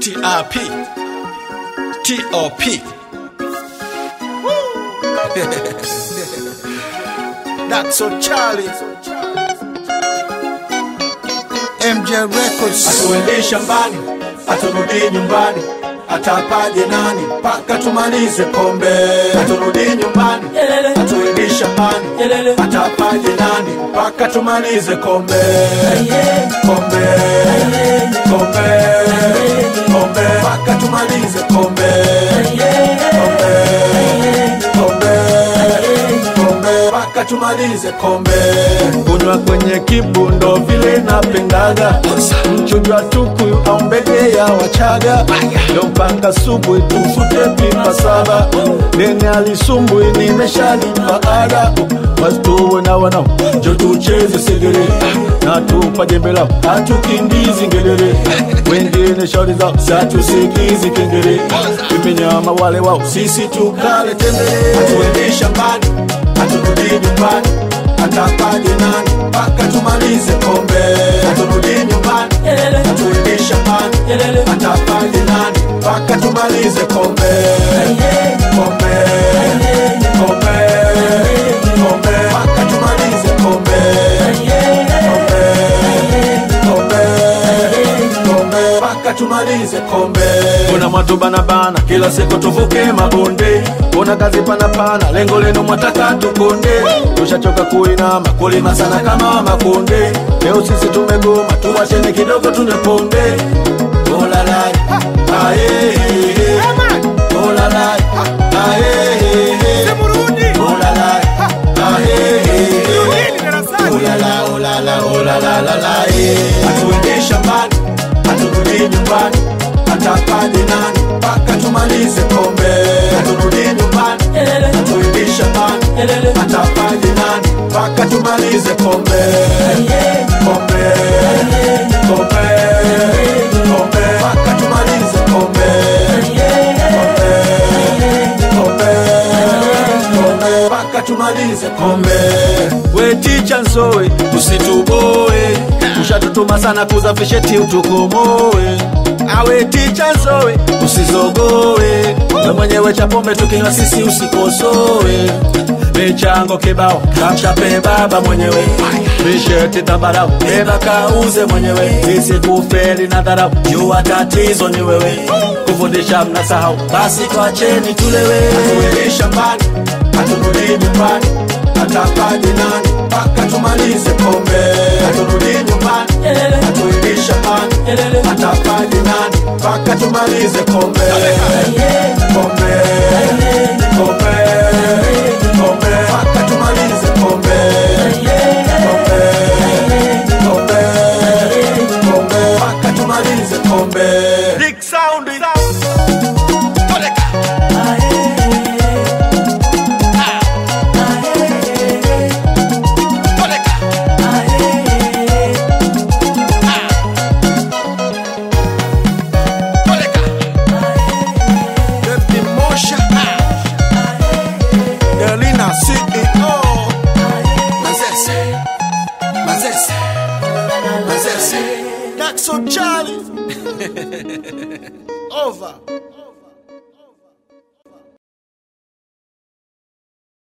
TRP TOP That's so Charlie MJ Records Atuende shambani, aturudi nyumbani, atapaje nani mpaka tumalize kombe. Aturudi nyumbani, atuende shambani, atapaje nani mpaka tumalize kombe. Kombe, kombe, kombe, mpaka tumalize kombe. Kombe, kombe, kombe, mpaka tumalize kombe. Kunywa kwenye kibundo vile napendaga, mchujo wa tukuyu au mbege ya Wachaga, leo mpaka subuhi tufute pipa saba, nene alisumbui nimeshalipa ada, wasituwe na wanao njo tucheze segere na tupa jembe lao hatukimbizi ngedere, wengine shauri zao satusikizi kengere, imenyama wale wao sisi tukale tembele, hatuendi shambani haturudi nyumbani atapaje nani mpaka tumalize kombe haturudi nyumbani hatuendi shambani atapaje nani mpaka tumalize kombe kombe kombe kombe mpaka tumalize kombe kombe kombe kombe mpaka tumalize kombe kuna mwatu banabana kila siku tuvuke mabonde kuna kazi panapana lengo lenu mwataka tukonde tushachoka kuinama kulima sana kama makonde leo sisi tumegoma tuwachene kidogo tuneponde olalai aye olalai aye olalai aye Ulala, ulala, ulala, lala, eh. Hatuendi shambani, haturudi nyumbani, atapaje nani mpaka tumalize kombe. Haturudi nyumbani, hatuendi shambani, atapaje nani mpaka tumalize kombe. Kombe, kombe, kombe, mpaka tumalize kombe. Kombe, kombe, kombe, mpaka tumalize kombe. We ticha nsowe, usituboe, ushatutuma sana kuzafisheti utukomoe. Awe ticha nsowe, usizogoe, we mwenyewe cha pombe tukinywa sisi usikosoe. Michango kibao kamchape baba mwenyewe, misheti tambarau beba kauze mwenyewe, sisi kufeli na dharau, jua tatizo ni wewe, kufundisha mnasahau, basi twacheni tulewe. Hatuendi shambani, haturudi nyumbani, atapaje nani mpaka tumalize kombe. Haturudi nyumbani, hatuendi shambani, atapaje nani mpaka tumalize kombe. Kombe, kombe, kombe, mpaka tumalize kombe. Kombe, kombe, kombe, mpaka tumalize kombe. Big sound. Baby Mosha Delina CEO Mazese Mazese Mazese That's so Charlie Over